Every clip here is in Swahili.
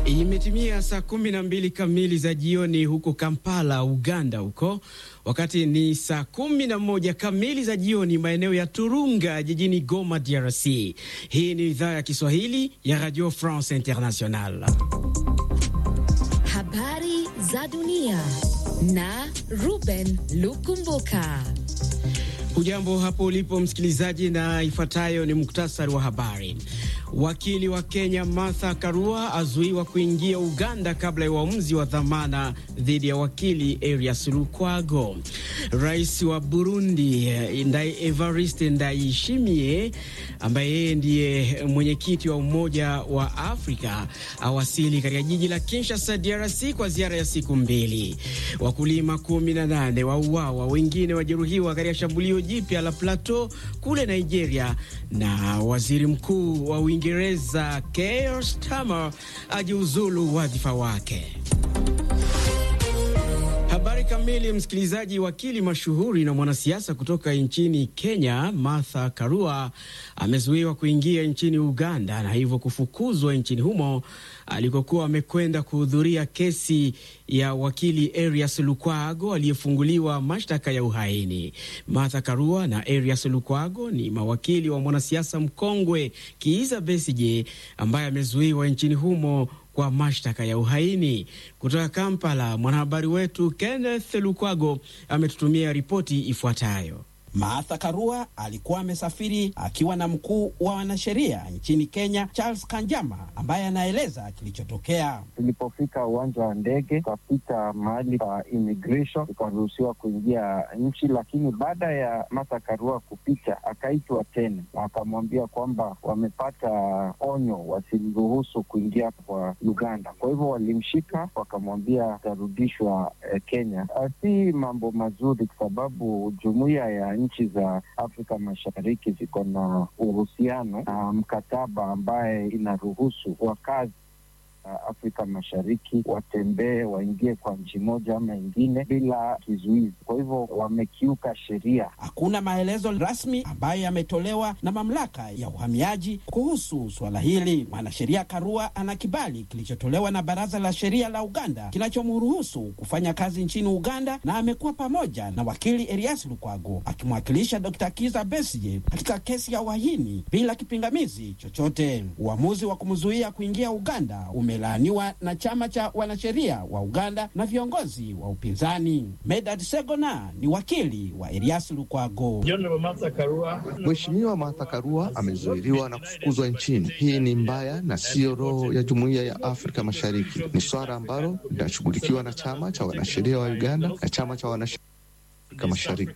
Imetimia saa kumi na mbili kamili za jioni huko Kampala, Uganda huko, wakati ni saa kumi na moja kamili za jioni maeneo ya Turunga jijini Goma, DRC. Hii ni idhaa ya Kiswahili ya Radio France International. Habari za dunia na Ruben Lukumbuka. Hujambo hapo ulipo msikilizaji, na ifuatayo ni muktasari wa habari. Wakili wa Kenya Martha Karua azuiwa kuingia Uganda kabla ya uamuzi wa dhamana dhidi ya wakili Erias Lukwago. Rais wa Burundi Ndai Evariste Ndayishimiye, ambaye yeye ndiye mwenyekiti wa Umoja wa Afrika, awasili katika jiji la Kinshasa, DRC, kwa ziara ya siku mbili. Wakulima 18 wauawa, wengine wajeruhiwa katika shambulio jipya la Plateau kule Nigeria, na waziri mkuu wa Uingereza Keir Starmer ajiuzulu wadhifa wake. Habari kamili, msikilizaji. Wakili mashuhuri na mwanasiasa kutoka nchini Kenya Martha Karua amezuiwa kuingia nchini Uganda na hivyo kufukuzwa nchini humo alikokuwa amekwenda kuhudhuria kesi ya wakili Erias Lukwago aliyefunguliwa mashtaka ya uhaini. Martha Karua na Erias Lukwago ni mawakili wa mwanasiasa mkongwe Kiiza Besigye ambaye amezuiwa nchini humo kwa mashtaka ya uhaini. Kutoka Kampala, mwanahabari wetu Kenneth Lukwago ametutumia ripoti ifuatayo. Martha Karua alikuwa amesafiri akiwa na mkuu wa wanasheria nchini Kenya Charles Kanjama, ambaye anaeleza kilichotokea. Tulipofika uwanja wa ndege, tukapita mahali pa immigration, tukaruhusiwa kuingia nchi, lakini baada ya Martha Karua kupita, akaitwa tena na akamwambia kwamba wamepata onyo, wasimruhusu kuingia kwa Uganda. Kwa hivyo walimshika, wakamwambia atarudishwa eh, Kenya. Si mambo mazuri, kwa sababu jumuiya ya nchi za Afrika Mashariki ziko na uhusiano na mkataba ambaye inaruhusu wakazi Afrika Mashariki watembee waingie kwa nchi moja ama ingine bila kizuizi. Kwa hivyo wamekiuka sheria. Hakuna maelezo rasmi ambayo yametolewa na mamlaka ya uhamiaji kuhusu suala hili. Mwanasheria Karua ana kibali kilichotolewa na Baraza la Sheria la Uganda kinachomruhusu kufanya kazi nchini Uganda, na amekuwa pamoja na wakili Erias Lukwago akimwakilisha Dr. Kiza Besigye katika kesi ya uhaini bila kipingamizi chochote. Uamuzi wa kumzuia kuingia Uganda ume laaniwa na chama cha wanasheria wa Uganda na viongozi wa upinzani. Medad Segona ni wakili wa Erias Lukwago. Mheshimiwa Martha Karua amezuiliwa na kufukuzwa nchini. Hii ni mbaya na siyo roho ya jumuiya ya Afrika Mashariki. Ni swala ambalo linashughulikiwa na chama cha wanasheria wa Uganda na chama cha wanasheria Mashariki.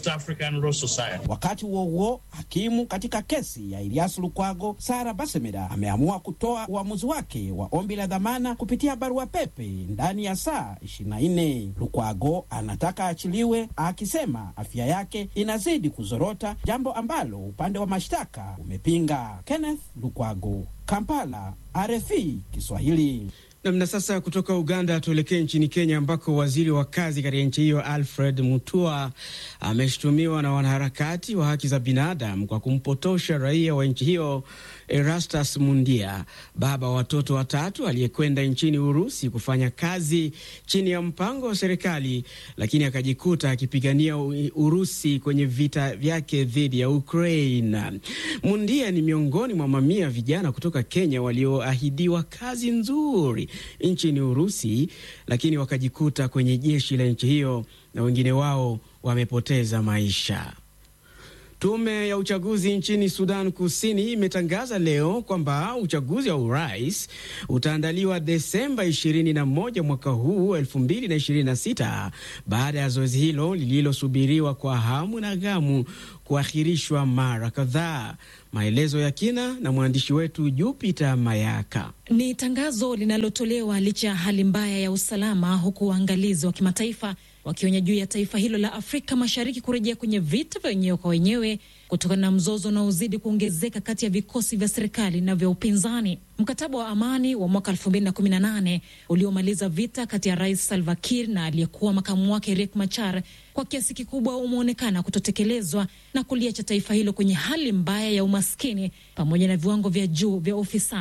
Wakati huo huo, hakimu katika kesi ya Elias Lukwago Sara Basemeda ameamua kutoa uamuzi wake wa ombi la dhamana kupitia barua pepe ndani ya saa 24. Lukwago anataka achiliwe akisema afya yake inazidi kuzorota, jambo ambalo upande wa mashtaka umepinga. Kenneth Lukwago, Kampala, RFI Kiswahili. Namna sasa, kutoka Uganda tuelekee nchini Kenya ambako waziri wa kazi katika nchi hiyo Alfred Mutua ameshutumiwa na wanaharakati wa haki za binadamu kwa kumpotosha raia wa nchi hiyo Erastus Mundia, baba wa watoto watatu aliyekwenda nchini Urusi kufanya kazi chini ya mpango wa serikali, lakini akajikuta akipigania Urusi kwenye vita vyake dhidi ya Ukraine. Mundia ni miongoni mwa mamia vijana kutoka Kenya walioahidiwa kazi nzuri nchini Urusi, lakini wakajikuta kwenye jeshi la nchi hiyo na wengine wao wamepoteza maisha. Tume ya uchaguzi nchini Sudan Kusini imetangaza leo kwamba uchaguzi wa urais utaandaliwa Desemba 21 mwaka huu 2026 baada ya zoezi hilo lililosubiriwa kwa hamu na ghamu kuahirishwa mara kadhaa. Maelezo ya kina na mwandishi wetu Jupiter Mayaka. Ni tangazo linalotolewa licha ya hali mbaya ya usalama, huku waangalizi wa kimataifa wakionya juu ya taifa hilo la Afrika Mashariki kurejea kwenye vita vya wenyewe kwa wenyewe kutokana na mzozo unaozidi kuongezeka kati ya vikosi vya serikali na vya upinzani. Mkataba wa amani wa mwaka 2018 uliomaliza vita kati ya Rais Salva Kiir na aliyekuwa makamu wake Riek Machar kwa kiasi kikubwa umeonekana kutotekelezwa na kuliacha taifa hilo kwenye hali mbaya ya umaskini pamoja na viwango vya juu vya ufisadi.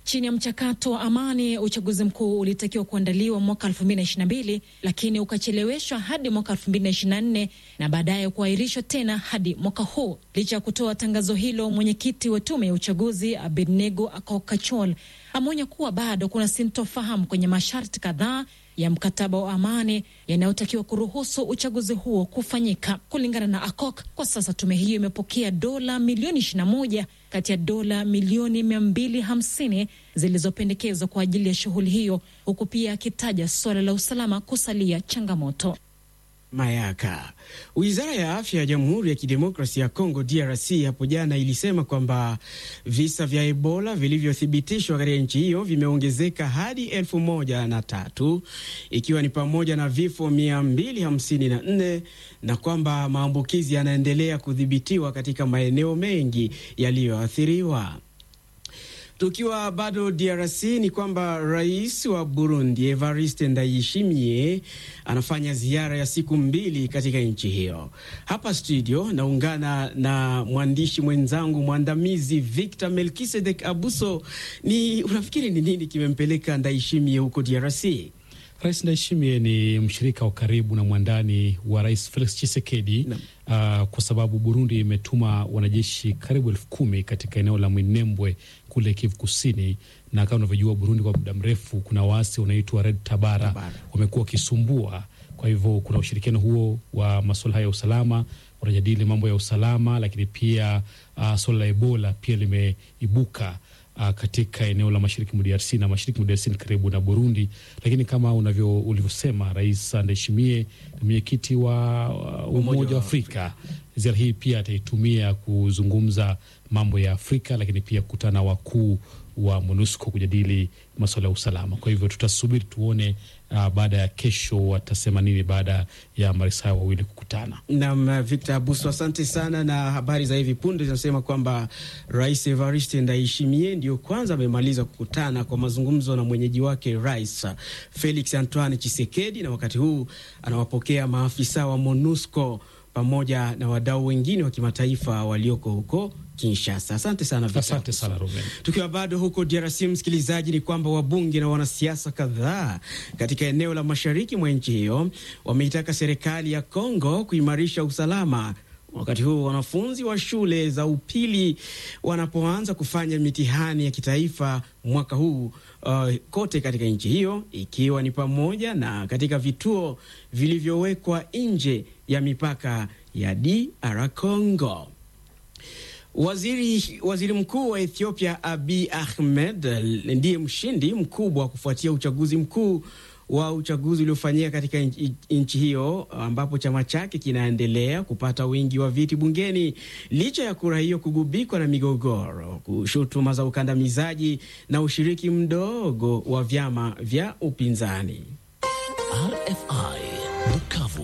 Chini ya mchakato wa amani, uchaguzi mkuu ulitakiwa kuandaliwa mwaka 2022 lakini ukacheleweshwa hadi mwaka 2024 na baadaye kuahirishwa tena hadi mwaka huu. Licha ya kutoa tangazo hilo, mwenyekiti wa tume ya uchaguzi Abednego Akokachol ameonya kuwa bado kuna sintofahamu kwenye masharti kadhaa ya mkataba wa amani yanayotakiwa kuruhusu uchaguzi huo kufanyika. Kulingana na Akok, kwa sasa tume hiyo imepokea dola milioni 21 kati ya dola milioni 250 zilizopendekezwa kwa ajili ya shughuli hiyo, huku pia akitaja suala la usalama kusalia changamoto. Mayaka. Wizara ya afya ya Jamhuri ya Kidemokrasia ya Kongo DRC hapo jana ilisema kwamba visa vya Ebola vilivyothibitishwa katika nchi hiyo vimeongezeka hadi elfu moja na tatu ikiwa ni pamoja na vifo 254 na kwamba maambukizi yanaendelea kudhibitiwa katika maeneo mengi yaliyoathiriwa. Tukiwa bado DRC ni kwamba rais wa Burundi Evariste Ndayishimiye anafanya ziara ya siku mbili katika nchi hiyo. Hapa studio naungana na mwandishi mwenzangu mwandamizi Victor Melkisedek Abuso. Ni unafikiri ni nini kimempeleka Ndayishimiye huko DRC? Rais Ndayishimiye ni mshirika wa karibu na mwandani wa rais Felix Tshisekedi uh, kwa sababu Burundi imetuma wanajeshi karibu elfu kumi katika eneo la Minembwe kule Kivu Kusini, na kama unavyojua Burundi kwa muda mrefu kuna waasi wanaitwa Red Tabara, Tabara wamekuwa wakisumbua. Kwa hivyo kuna ushirikiano huo wa masuala haya ya usalama, wanajadili mambo ya usalama, lakini pia uh, suala la Ebola pia limeibuka Uh, katika eneo la mashariki mwa DRC na mashariki mwa DRC ni karibu na Burundi, lakini kama unavyo ulivyosema, Rais Ndayishimiye ni mwenyekiti wa uh, Umoja wa Afrika. Ziara hii pia ataitumia kuzungumza mambo ya Afrika, lakini pia kukutana wakuu wa MONUSCO kujadili masuala ya usalama. Kwa hivyo tutasubiri tuone, uh, baada ya kesho watasema nini baada ya marais hao wawili kukutana. Naam, Victor Abuso, asante sana. Na habari za hivi punde zinasema kwamba Rais Evariste Ndayishimiye ndio kwanza amemaliza kukutana kwa mazungumzo na mwenyeji wake Rais Felix Antoine Tshisekedi, na wakati huu anawapokea maafisa wa MONUSCO pamoja na wadau wengine wa kimataifa walioko huko Kinshasa. Asante sana Victor. Asante sana Ruben. Tukiwa bado huko DRC, msikilizaji, ni kwamba wabunge na wanasiasa kadhaa katika eneo la mashariki mwa nchi hiyo wameitaka serikali ya Kongo kuimarisha usalama wakati huu wanafunzi wa shule za upili wanapoanza kufanya mitihani ya kitaifa mwaka huu uh, kote katika nchi hiyo ikiwa ni pamoja na katika vituo vilivyowekwa nje ya mipaka ya DR Congo. Waziri, waziri mkuu wa Ethiopia Abiy Ahmed ndiye mshindi mkubwa kufuatia uchaguzi mkuu wa uchaguzi uliofanyika katika nchi hiyo ambapo chama chake kinaendelea kupata wingi wa viti bungeni licha ya kura hiyo kugubikwa na migogoro, shutuma za ukandamizaji na ushiriki mdogo wa vyama vya upinzani. RFI Bukavu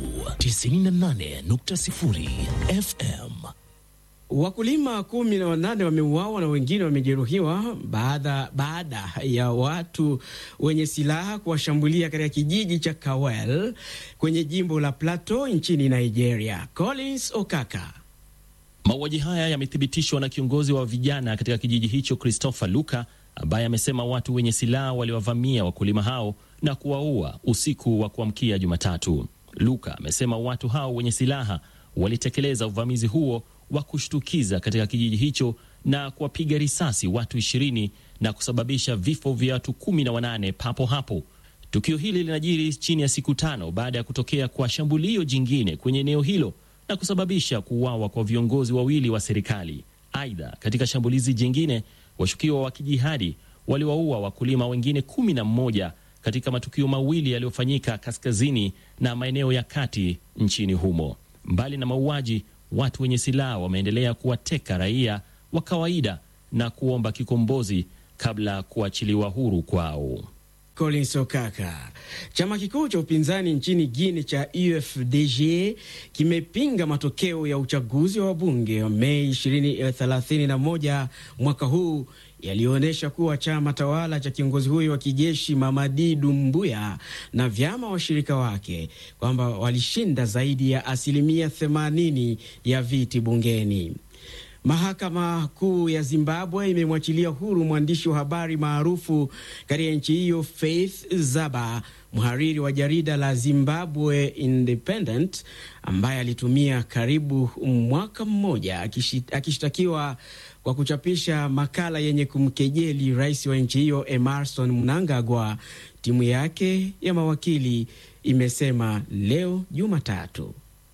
98.0 FM. Wakulima kumi na wanane wameuawa na wengine wamejeruhiwa baada baada ya watu wenye silaha kuwashambulia katika kijiji cha Kawel kwenye jimbo la Plateau nchini Nigeria. Collins Okaka. Mauaji haya yamethibitishwa na kiongozi wa vijana katika kijiji hicho Christopher Luka, ambaye amesema watu wenye silaha waliwavamia wakulima hao na kuwaua usiku wa kuamkia Jumatatu. Luka amesema watu hao wenye silaha walitekeleza uvamizi huo wa kushtukiza katika kijiji hicho na kuwapiga risasi watu ishirini na kusababisha vifo vya watu kumi na wanane papo hapo. Tukio hili linajiri chini ya siku tano baada ya kutokea kwa shambulio jingine kwenye eneo hilo na kusababisha kuuawa kwa viongozi wawili wa serikali. Aidha, katika shambulizi jingine washukiwa wa kijihadi waliwaua wakulima wengine kumi na mmoja katika matukio mawili yaliyofanyika kaskazini na maeneo ya kati nchini humo. Mbali na mauaji watu wenye silaha wameendelea kuwateka raia wa kawaida na kuomba kikombozi kabla ya kuachiliwa huru kwao. Collins Okaka. Chama kikuu cha upinzani nchini Guinea cha UFDG kimepinga matokeo ya uchaguzi wa wabunge wa Mei 31 mwaka huu yaliyoonyesha kuwa chama tawala cha kiongozi huyo wa kijeshi Mamadi Dumbuya na vyama washirika wake kwamba walishinda zaidi ya asilimia 80 ya viti bungeni. Mahakama Kuu ya Zimbabwe imemwachilia huru mwandishi wa habari maarufu katika nchi hiyo Faith Zaba, mhariri wa jarida la Zimbabwe Independent, ambaye alitumia karibu mwaka mmoja akishtakiwa kwa kuchapisha makala yenye kumkejeli rais wa nchi hiyo Emerson Mnangagwa. Timu yake ya mawakili imesema leo Jumatatu.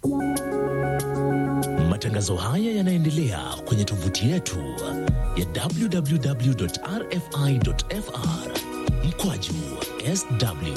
Matangazo haya yanaendelea kwenye tovuti yetu ya www.rfi.fr mkwaju sw.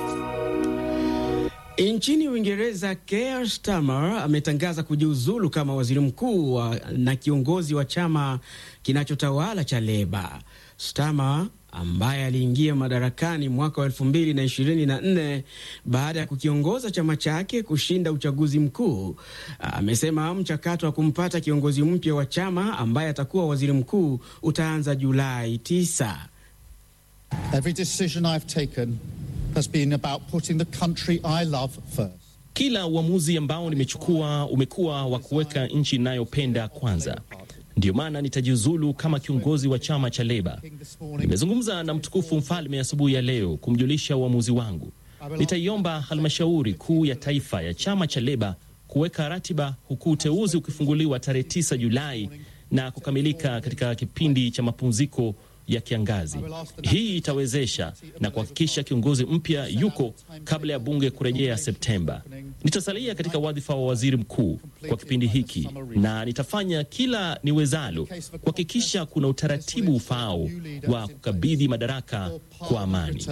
Nchini Uingereza, Keir Starmer ametangaza kujiuzulu kama waziri mkuu na kiongozi wa chama kinachotawala cha Leba. Starmer ambaye aliingia madarakani mwaka wa elfu mbili na ishirini na nne baada ya kukiongoza chama chake kushinda uchaguzi mkuu, amesema mchakato wa kumpata kiongozi mpya wa chama ambaye atakuwa waziri mkuu utaanza Julai 9. Every decision I've taken has been about putting the country I love first. Kila uamuzi ambao nimechukua umekuwa wa kuweka nchi inayopenda kwanza. Ndiyo maana nitajiuzulu kama kiongozi wa chama cha Leba. Nimezungumza na mtukufu mfalme asubuhi ya leo kumjulisha uamuzi wangu. Nitaiomba halmashauri kuu ya taifa ya chama cha Leba kuweka ratiba, huku uteuzi ukifunguliwa tarehe 9 Julai na kukamilika katika kipindi cha mapumziko ya kiangazi. Hii itawezesha na kuhakikisha kiongozi mpya yuko kabla ya bunge kurejea Septemba. Nitasalia katika wadhifa wa waziri mkuu kwa kipindi hiki na nitafanya kila niwezalo kuhakikisha kuna utaratibu ufaao wa kukabidhi madaraka kwa amani.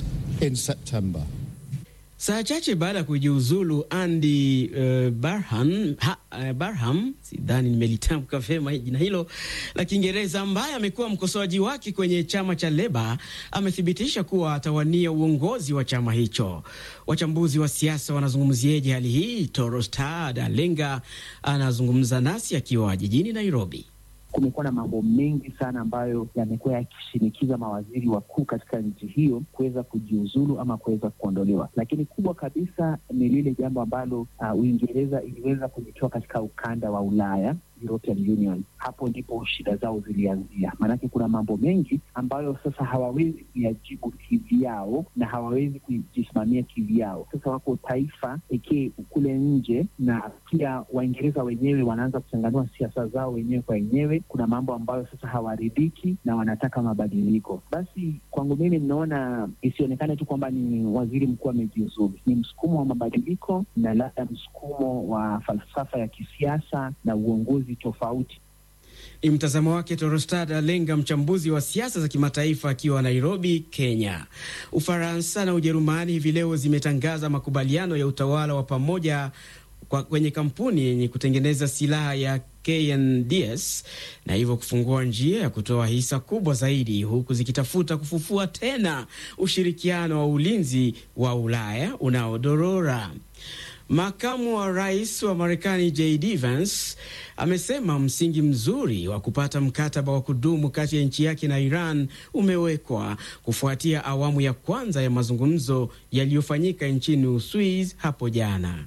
Saa chache baada ya kujiuzulu Andy uh, Barham, ha, uh, Barham sidhani nimelitamka vyema jina hilo la Kiingereza, ambaye amekuwa mkosoaji wake kwenye chama cha Leba, amethibitisha kuwa atawania uongozi wa chama hicho. Wachambuzi wa siasa wanazungumzieje hali hii? Torostad Alenga anazungumza nasi akiwa jijini Nairobi. Kumekuwa na mambo mengi sana ambayo yamekuwa yakishinikiza mawaziri wakuu katika nchi hiyo kuweza kujiuzulu ama kuweza kuondolewa, lakini kubwa kabisa ni lile jambo ambalo uh, Uingereza iliweza kujitoa katika ukanda wa Ulaya, European Union. Hapo ndipo shida zao zilianzia, maanake kuna mambo mengi ambayo sasa hawawezi kuyajibu kivyao na hawawezi kujisimamia kivyao. Sasa wako taifa pekee kule nje, na pia Waingereza wenyewe wanaanza kuchanganua siasa zao wenyewe kwa wenyewe. Kuna mambo ambayo sasa hawaridhiki na wanataka mabadiliko. Basi kwangu mimi ninaona isionekane tu kwamba ni waziri mkuu amejiuzulu, ni msukumo wa mabadiliko na labda msukumo wa falsafa ya kisiasa na uongozi tofauti. Ni mtazamo wake Torostad Alenga, mchambuzi wa siasa za kimataifa akiwa Nairobi, Kenya. Ufaransa na Ujerumani hivi leo zimetangaza makubaliano ya utawala wa pamoja kwa kwenye kampuni yenye kutengeneza silaha ya KNDS na hivyo kufungua njia ya kutoa hisa kubwa zaidi, huku zikitafuta kufufua tena ushirikiano wa ulinzi wa Ulaya unaodorora. Makamu wa rais wa Marekani JD Vance amesema msingi mzuri wa kupata mkataba wa kudumu kati ya nchi yake na Iran umewekwa kufuatia awamu ya kwanza ya mazungumzo yaliyofanyika nchini Uswiz hapo jana.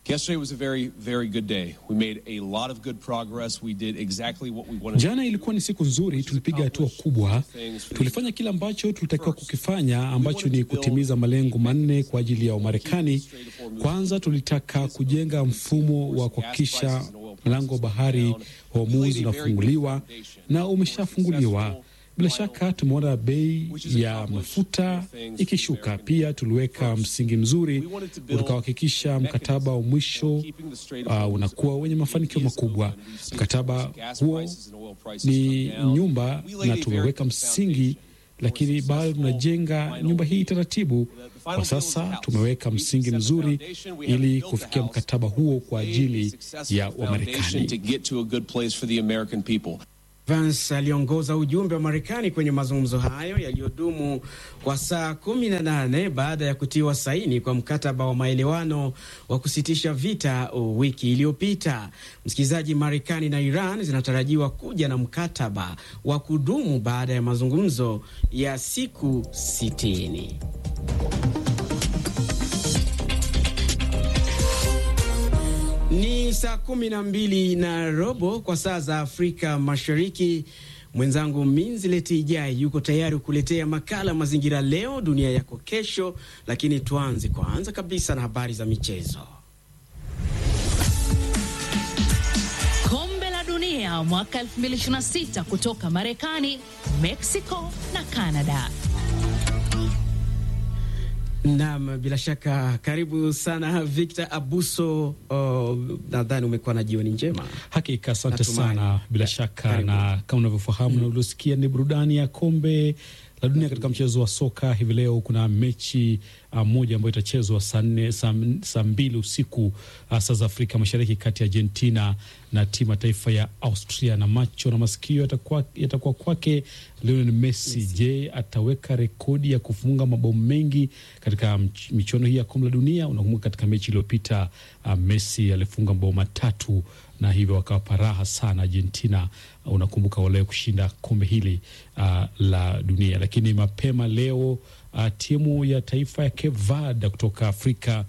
Jana ilikuwa ni siku nzuri, tulipiga hatua kubwa, tulifanya kile ambacho tulitakiwa kukifanya, ambacho ni kutimiza malengo manne kwa ajili ya Wamarekani. Kwanza, tulitaka kujenga mfumo wa kuhakikisha mlango wa bahari wa Hormuz unafunguliwa na umeshafunguliwa. Bila shaka tumeona bei ya mafuta ikishuka. Pia tuliweka msingi mzuri utakaohakikisha mkataba wa mwisho uh, unakuwa wenye mafanikio makubwa. Mkataba huo ni nyumba na tumeweka msingi, lakini bado tunajenga nyumba hii taratibu. Kwa sasa tumeweka msingi mzuri ili kufikia mkataba huo kwa ajili ya Wamarekani. Vance aliongoza ujumbe wa Marekani kwenye mazungumzo hayo yaliyodumu kwa saa kumi na nane baada ya kutiwa saini kwa mkataba wa maelewano wa kusitisha vita wiki iliyopita. Msikilizaji, Marekani na Iran zinatarajiwa kuja na mkataba wa kudumu baada ya mazungumzo ya siku sitini. Ni saa kumi na mbili na robo kwa saa za Afrika Mashariki. Mwenzangu Minzileti Ijai yuko tayari kuletea makala Mazingira Leo Dunia Yako Kesho, lakini tuanze kwanza kabisa na habari za michezo. Kombe la Dunia mwaka 2026 kutoka Marekani, Mexico na Canada. Naam, bila shaka karibu sana Victor Abuso. Oh, nadhani umekuwa na jioni njema. Hakika, asante Natumai. sana. Bila shaka Karibu. na kama unavyofahamu na uliosikia, ni burudani ya kombe la dunia katika mchezo wa soka. Hivi leo kuna mechi uh, moja ambayo itachezwa saa nne saa saa mbili usiku uh, saa za Afrika Mashariki kati ya Argentina na timu ya taifa ya Austria, na macho na masikio yatakuwa yatakuwa kwake Lionel Messi. Je, ataweka rekodi ya kufunga mabao mengi katika mch- michuano hii ya kombe la dunia? Unakumbuka katika mechi iliyopita uh, Messi alifunga mabao matatu na hivyo wakawapa raha sana Argentina. Uh, unakumbuka wale kushinda kombe hili uh, la dunia. Lakini mapema leo uh, timu ya taifa ya Cape Verde kutoka Afrika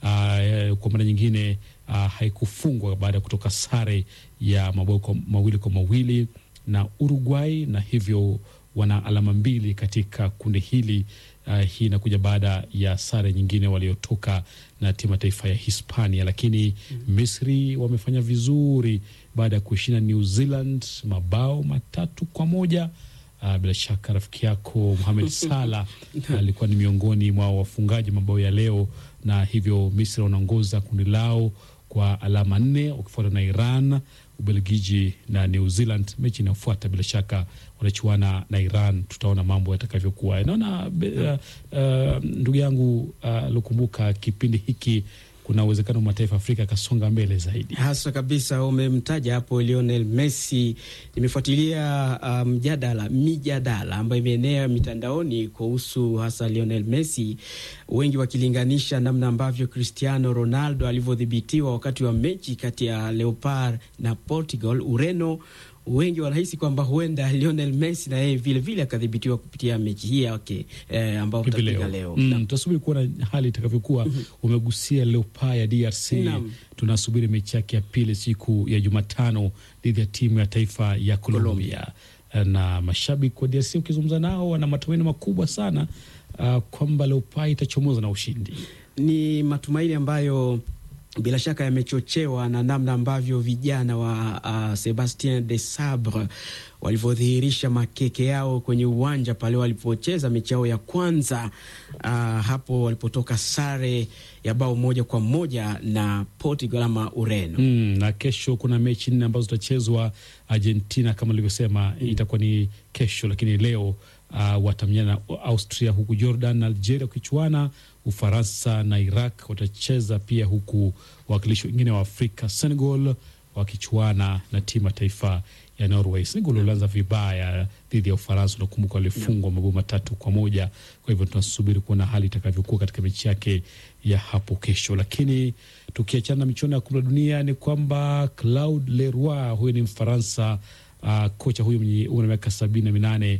uh, kwa mara nyingine uh, haikufungwa baada ya kutoka sare ya mabao kwa- mawili kwa mawili na Uruguay na hivyo wana alama mbili katika kundi hili. Uh, hii inakuja baada ya sare nyingine waliotoka na timu ya taifa ya Hispania, lakini Misri wamefanya vizuri baada ya kuishinda New Zealand mabao matatu kwa moja. Uh, bila shaka rafiki yako Mohamed Salah alikuwa ni miongoni mwa wafungaji mabao ya leo, na hivyo Misri wanaongoza kundi lao kwa alama nne wakifuatwa na Iran, Ubelgiji na New Zealand. Mechi inayofuata bila shaka wanachuana na Iran, tutaona mambo yatakavyokuwa. Naona be- uh, uh, ndugu yangu uh, Lukumbuka, kipindi hiki kuna uwezekano mataifa ya Afrika yakasonga mbele zaidi. Haswa kabisa, umemtaja hapo Lionel Messi. Nimefuatilia uh, mjadala mijadala ambayo imeenea mitandaoni kuhusu hasa Lionel Messi, wengi wakilinganisha namna ambavyo Cristiano Ronaldo alivyodhibitiwa wakati wa mechi kati ya Leopard na Portugal, Ureno. Wengi wanahisi kwamba huenda Lionel Messi na yeye vile vile akadhibitiwa kupitia mechi hii yake eh, ambao hivi tutapiga leo, leo. Mm, Naam. tutasubiri kuona hali itakavyokuwa. Umegusia Leopards ya DRC, Naam. tunasubiri mechi yake ya pili siku ya Jumatano dhidi ya timu ya taifa ya Colombia, na mashabiki wa DRC ukizungumza nao wana matumaini makubwa sana uh, kwamba Leopards itachomoza na ushindi. ni matumaini ambayo bila shaka yamechochewa na namna ambavyo vijana wa uh, Sebastien de Sabre walivyodhihirisha makeke yao kwenye uwanja pale walipocheza mechi yao ya kwanza uh, hapo walipotoka sare ya bao moja kwa moja na Portugal ama Ureno. Mm, na kesho kuna mechi nne ambazo zitachezwa Argentina kama nilivyosema, itakuwa ni kesho, lakini leo uh, watamenyana na Austria, huku Jordan na Algeria wakichuana. Ufaransa na Iraq watacheza pia, huku wawakilishi wengine wa Afrika Senegal wakichuana na timu ya taifa ya Norway. Senegal walianza vibaya dhidi ya Ufaransa, unakumbuka walifungwa mabao matatu kwa moja. Kwa hivyo tunasubiri kuona hali itakavyokuwa katika mechi yake ya hapo kesho. Lakini tukiachana na michuano ya kombe la dunia, ni kwamba Claude Leroy, huyu ni Mfaransa, uh, kocha huyu mwenye umri wa miaka sabini na minane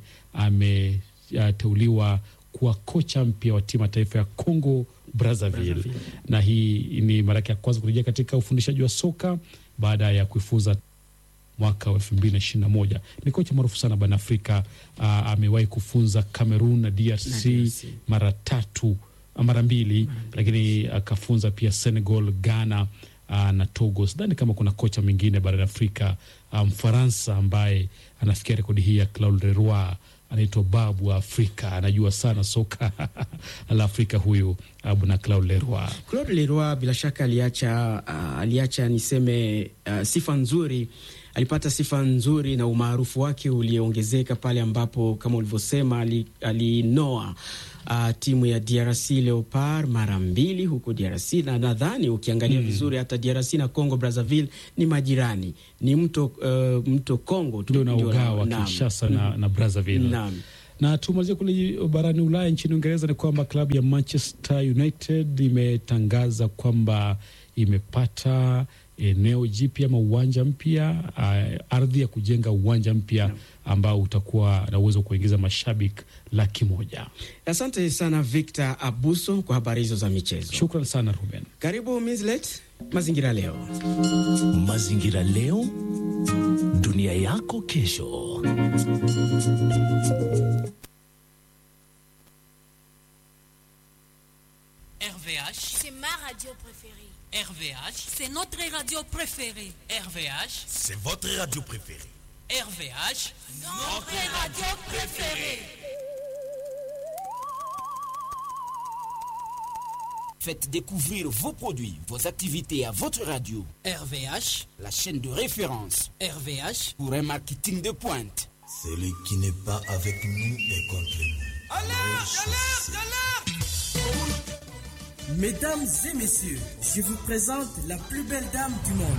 ameteuliwa kuwa kocha mpya wa timu ya taifa ya Congo Brazzaville, na hii ni mara yake ya kwanza kurejea katika ufundishaji wa soka baada ya kuifuza mwaka wa elfu mbili na ishirini na moja. Ni kocha maarufu sana barani Afrika. Uh, amewahi kufunza Cameroon na DRC, Na DRC. mara tatu mara mbili, lakini akafunza pia Senegal, Ghana uh, na Togo. Sidhani kama kuna kocha mwingine barani Afrika uh, Mfaransa ambaye anafikia rekodi hii ya Claude Leroy. Anaitwa babu wa Afrika, anajua sana soka la Afrika huyu uh, bwana Claude Leroy. Claude Leroy bila shaka aliacha uh, aliacha niseme uh, sifa nzuri alipata sifa nzuri na umaarufu wake uliongezeka pale ambapo kama ulivyosema ali- alinoa uh, timu ya DRC Leopard mara mbili huko DRC, na nadhani ukiangalia vizuri hata DRC na Congo Brazzaville ni majirani, ni mto uh, mto Congo tu ndio na ndio ugawa naam. Kinshasa na, na Brazzaville. Naam. Na tumalizie kule barani Ulaya, nchini Uingereza ni kwamba klabu ya Manchester United imetangaza kwamba imepata eneo jipya ama uwanja mpya, uh, ardhi ya kujenga uwanja mpya ambao utakuwa na uwezo wa kuingiza mashabiki laki moja. Asante sana Victor Abuso kwa habari hizo za michezo. Shukran sana Ruben. Karibu Mislet, Mazingira Leo. Mazingira Leo, dunia yako kesho. RVH, c'est ma radio préférée. RVH, C'est notre radio préférée. RVH, C'est votre radio préférée. RVH, Notre radio préférée. Faites découvrir vos produits, vos activités à votre radio. RVH, la chaîne de référence RVH, pour un marketing de pointe. Celui qui n'est pas avec nous est contre nous. Mesdames et messieurs, je vous présente la plus belle dame du monde.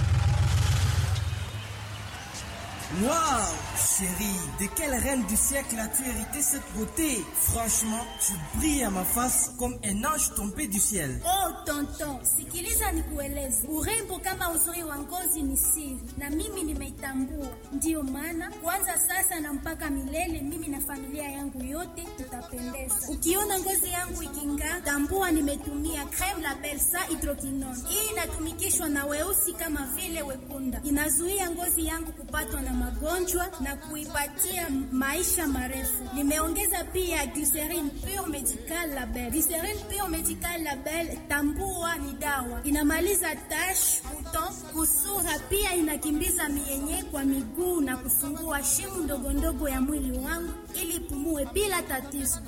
Waouh, chérie, de quelle reine du siècle as-tu hérité cette beauté Franchement, tu brilles à ma face comme un ange tombé du ciel. Oh tonton, sikiliza nikueleze, urembo kama uzuri wa ngozi ni siri, na mimi nimeitambua. Ndiyo maana kuanza sasa na mpaka milele, mimi na familia yangu yote tutapendeza. Ukiona ngozi yangu iking'aa, tambua nimetumia creme la Belsa hydroquinone. Hii inatumikishwa na weusi kama vile wekunda, inazuia ngozi yangu kupatwa na magonjwa na kuipatia maisha marefu. Nimeongeza pia glycerine pure medical label. Glycerine pure medical label, tambua ni dawa, inamaliza tash, buton, kusura, pia inakimbiza mienye kwa miguu na kufungua shimu ndogo ndogo ya mwili wangu ili ipumue bila tatizo.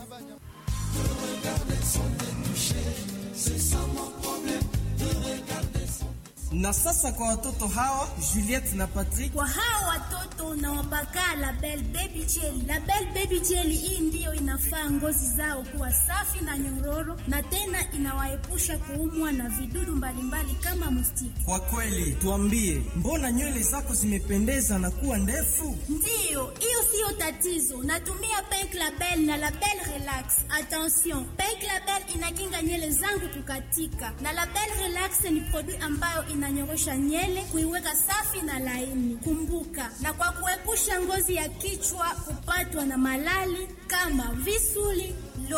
Na sasa kwa watoto hawa Juliette na Patrick, Kwa hao watoto nawapaka Label Baby Jelly. Label Baby Jelly hii ndiyo inafaa ngozi zao kuwa safi na nyororo, na tena inawaepusha kuumwa na vidudu mbalimbali kama mustiki. kwa kweli tuambie, mbona nywele zako zimependeza na kuwa ndefu? Ndiyo, hiyo siyo tatizo. Natumia Pink Label na Label Relax. Attention, Pink Label inakinga nywele zangu kukatika, na Label Relax ni produit ambayo inanyorosha nywele kuiweka safi na laini. Kumbuka, na kwa kuepusha ngozi ya kichwa kupatwa na malali kama visuli